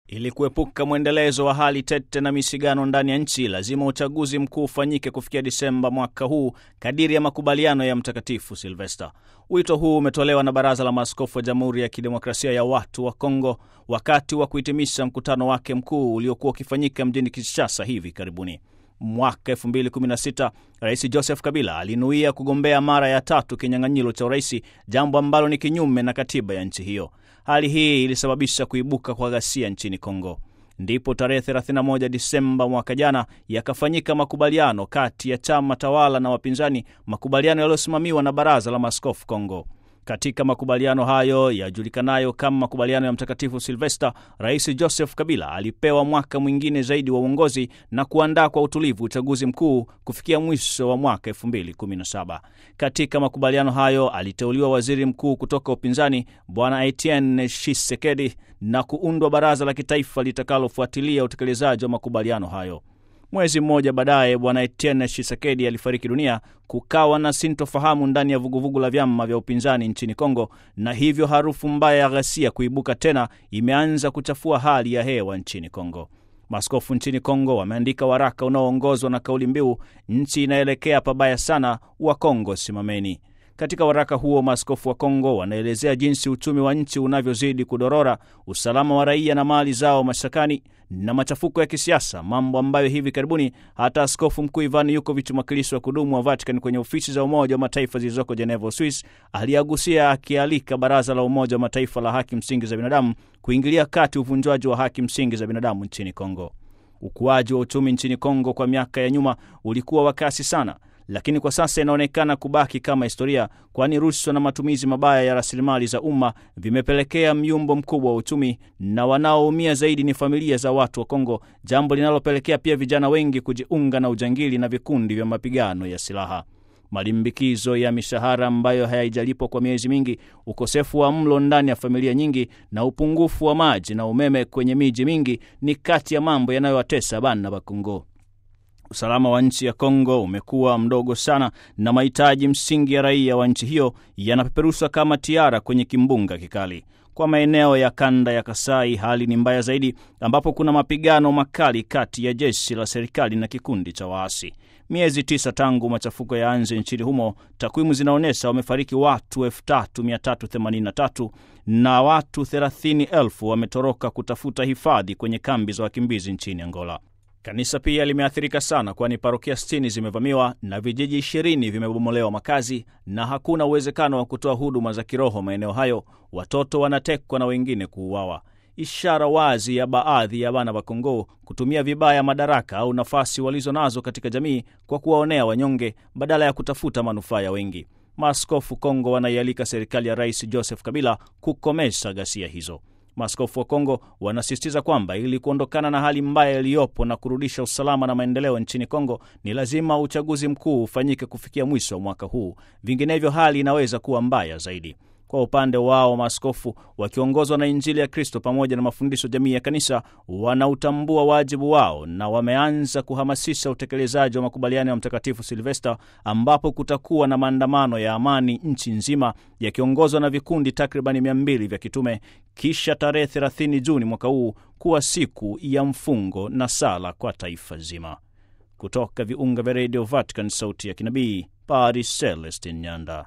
Ili kuepuka mwendelezo wa hali tete na misigano ndani ya nchi, lazima uchaguzi mkuu ufanyike kufikia Disemba mwaka huu kadiri ya makubaliano ya Mtakatifu Silvesta. Wito huu umetolewa na Baraza la Maaskofu wa Jamhuri ya Kidemokrasia ya Watu wa Kongo wakati wa kuhitimisha mkutano wake mkuu uliokuwa ukifanyika mjini Kinshasa hivi karibuni. Mwaka 2016 Rais Joseph Kabila alinuia kugombea mara ya tatu kinyang'anyiro cha uraisi, jambo ambalo ni kinyume na katiba ya nchi hiyo. Hali hii ilisababisha kuibuka kwa ghasia nchini Kongo. Ndipo tarehe 31 Disemba mwaka jana yakafanyika makubaliano kati ya chama tawala na wapinzani, makubaliano yaliyosimamiwa na Baraza la Maaskofu Kongo. Katika makubaliano hayo yajulikanayo kama makubaliano ya Mtakatifu Silvesta, Rais Joseph Kabila alipewa mwaka mwingine zaidi wa uongozi na kuandaa kwa utulivu uchaguzi mkuu kufikia mwisho wa mwaka 2017. Katika makubaliano hayo aliteuliwa waziri mkuu kutoka upinzani Bwana Etienne Tshisekedi na kuundwa baraza la kitaifa litakalofuatilia utekelezaji wa makubaliano hayo. Mwezi mmoja baadaye Bwana Etienne Tshisekedi alifariki dunia. Kukawa na sintofahamu ndani ya vuguvugu la vyama vya upinzani nchini Kongo, na hivyo harufu mbaya ya ghasia kuibuka tena imeanza kuchafua hali ya hewa nchini Kongo. Maaskofu nchini Kongo wameandika waraka unaoongozwa na kauli mbiu nchi inaelekea pabaya sana, wa Kongo simameni. Katika waraka huo maaskofu wa Kongo wanaelezea jinsi uchumi wa nchi unavyozidi kudorora, usalama wa raia na mali zao mashakani, na machafuko ya kisiasa, mambo ambayo hivi karibuni hata askofu mkuu Ivan Yukovic, mwakilishi wa kudumu wa Vatican kwenye ofisi za Umoja wa Mataifa zilizoko Geneva, Uswis, aliagusia akialika Baraza la Umoja wa Mataifa la haki msingi za binadamu kuingilia kati uvunjwaji wa haki msingi za binadamu nchini Kongo. Ukuaji wa uchumi nchini Kongo kwa miaka ya nyuma ulikuwa wa kasi sana lakini kwa sasa inaonekana kubaki kama historia, kwani rushwa na matumizi mabaya ya rasilimali za umma vimepelekea myumbo mkubwa wa uchumi, na wanaoumia zaidi ni familia za watu wa Kongo, jambo linalopelekea pia vijana wengi kujiunga na ujangili na vikundi vya mapigano ya silaha. Malimbikizo ya mishahara ambayo haijalipwa kwa miezi mingi, ukosefu wa mlo ndani ya familia nyingi, na upungufu wa maji na umeme kwenye miji mingi ni kati ya mambo yanayowatesa bana wa Kongo. Usalama wa nchi ya Kongo umekuwa mdogo sana na mahitaji msingi ya raia wa nchi hiyo yanapeperushwa kama tiara kwenye kimbunga kikali. Kwa maeneo ya kanda ya Kasai hali ni mbaya zaidi, ambapo kuna mapigano makali kati ya jeshi la serikali na kikundi cha waasi. Miezi tisa tangu machafuko ya anze nchini humo, takwimu zinaonyesha wamefariki watu 3383 na watu 30,000 wametoroka kutafuta hifadhi kwenye kambi za wakimbizi nchini Angola. Kanisa pia limeathirika sana, kwani parokia 60 zimevamiwa na vijiji 20 vimebomolewa makazi na hakuna uwezekano wa kutoa huduma za kiroho maeneo hayo. Watoto wanatekwa na wengine kuuawa, ishara wazi ya baadhi ya bana wa Kongo kutumia vibaya madaraka au nafasi walizo nazo katika jamii kwa kuwaonea wanyonge badala ya kutafuta manufaa ya wengi. Maaskofu Kongo wanaialika serikali ya Rais Joseph Kabila kukomesha ghasia hizo. Maaskofu wa Kongo wanasisitiza kwamba ili kuondokana na hali mbaya iliyopo na kurudisha usalama na maendeleo nchini Kongo ni lazima uchaguzi mkuu ufanyike kufikia mwisho wa mwaka huu, vinginevyo hali inaweza kuwa mbaya zaidi. Kwa upande wao, maaskofu wakiongozwa na Injili ya Kristo pamoja na mafundisho jamii ya kanisa wanautambua wajibu wao na wameanza kuhamasisha utekelezaji wa makubaliano ya Mtakatifu Silvesta, ambapo kutakuwa na maandamano ya amani nchi nzima yakiongozwa na vikundi takribani mia mbili vya kitume, kisha tarehe 30 Juni mwaka huu kuwa siku ya mfungo na sala kwa taifa zima. Kutoka viunga vya redio Vatican, sauti ya kinabii, Padre Celestin Nyanda.